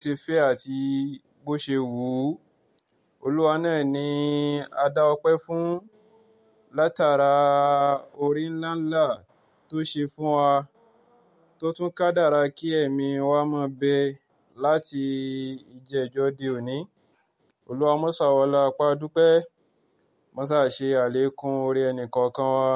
ti fẹ́ àti bó ṣe wù ú olúwa náà ni a dá ọpẹ́ fún látara orí ńláńlá tó ṣe fún wa tó tún kádàrá kí ẹ̀mí wa máa bẹ láti ìjẹ́jọ́ di òní olúwa mọ́sà wọlá apá dúpẹ́ mọ́sà ṣe àlékún orí ẹnì kọ̀ọ̀kan wa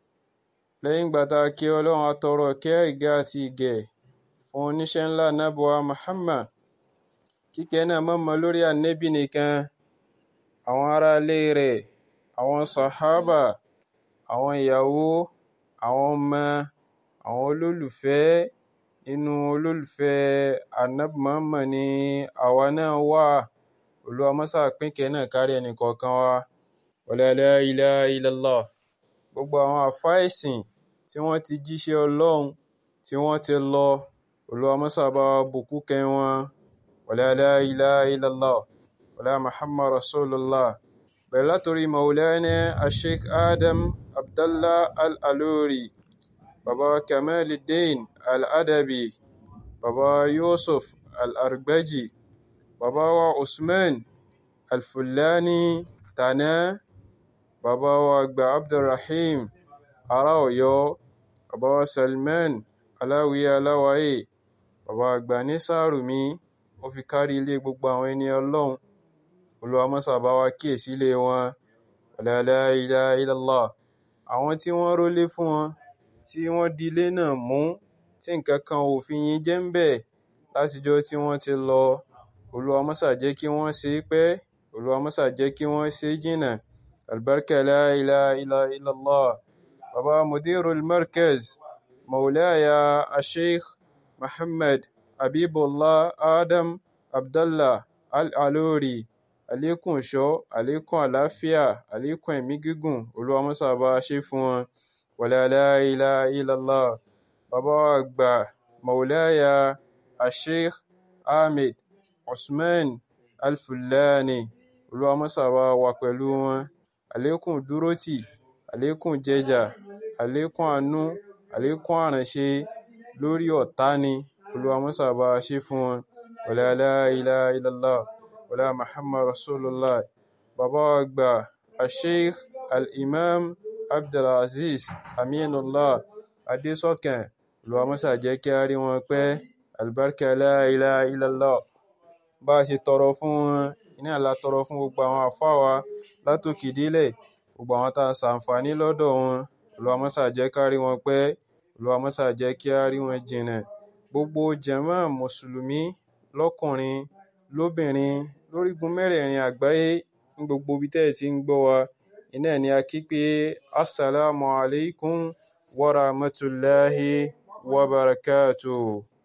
lẹ́yìn ìgbà tá a kí ọlọ́run atọrọ kẹ́ ìgẹ́ àti ìgẹ̀ fún oníṣẹ́ ńlá nábọ̀wá Muhammad kíkẹ́ náà mọ̀mọ́ lórí ànẹ́bì nìkan àwọn aráalé rẹ̀ àwọn sàhábà àwọn ìyàwó àwọn ọmọ àwọn olólùfẹ́ nínú olólùfẹ́ ànábì Muhammad ni àwa náà wà olúwa mọ́sà pínkẹ́ náà kárí ẹnì kọ̀ọ̀kan wa wala la ilaha illallah gbogbo àwọn àfáà ẹ̀sìn tí wọ́n ti jíṣẹ́ ọlọ́run tí wọ́n ti lọ olúwa mọ́sà bá wa bùkún kẹ́ wọn wala la ilaha illallah wala muhammad rasulullah bẹ̀rẹ̀ látòrí maulana asheikh adam abdallah al-aluri baba kamaluddin al-adabi baba yusuf al-argbaji baba wa usman al-fulani tana baba wa àgbà abdulrahim ará ọ̀yọ́ baba wa salman aláwìyé aláwáyé baba àgbà ní sàrùmí ó fi kárí ilé gbogbo àwọn ẹni ọlọ́run olúwa mọ́sà bá wa kíyèsí ilé wọn la ilaha illallah àwọn tí wọ́n rólé fún wọn tí wọ́n di ilé náà mú tí nǹkan kan ò fi yín jẹ́ ń bẹ̀ látijọ́ tí wọ́n ti lọ olúwa mọ́sà jẹ́ kí wọ́n ṣe é pẹ́ olúwa mọ́sà jẹ́ kí wọ́n ṣe é jìnnà albarka la ilaha illallah baba mudirul markaz maulaya asheikh muhammad habibullah adam abdallah al-aluri àlékún ìṣọ́ àlékún àlàáfíà àlékún ẹ̀mí gígùn olúwa mọ́sà bá ṣe fún wọn wala la ilaha illallah bàbá wa àgbà maulaya asheikh ahmed usman alfulani olúwa mọ́sà bá wà pẹ̀lú wọn àlékún dúrótì àlékún jẹjà àlékún àánú àlékún àránṣe lórí ọ̀tá ni olúwa mọ́sà bá ṣe fún wọn wala la ilaha illallah wala muhammad rasulullah bàbá wa àgbà asheikh al-imam abdulaziz aminullah adésọkàn olúwa mọ́sà jẹ́ kí a rí wọn pẹ́ albarka la ilaha illallah bá a ṣe tọrọ fún wọn iná la tọrọ fún gbogbo àwọn àfáà wa látòkè délẹ̀ gbogbo àwọn tá a ṣàǹfààní lọ́dọ̀ wọn olúwa mọ́sà jẹ́ ká rí wọn pẹ́ olúwa mọ́sà jẹ́ kí a rí wọn jìnnà gbogbo jàmáà mùsùlùmí lọ́kùnrin lóbìnrin lórígun mẹ́rẹ̀ẹ̀rin àgbáyé ní gbogbo ibi tẹ́ ẹ̀ ti ń gbọ́ wa iná ni a kí pé assalamu alaikum wa rahmatullahi wa barakatuh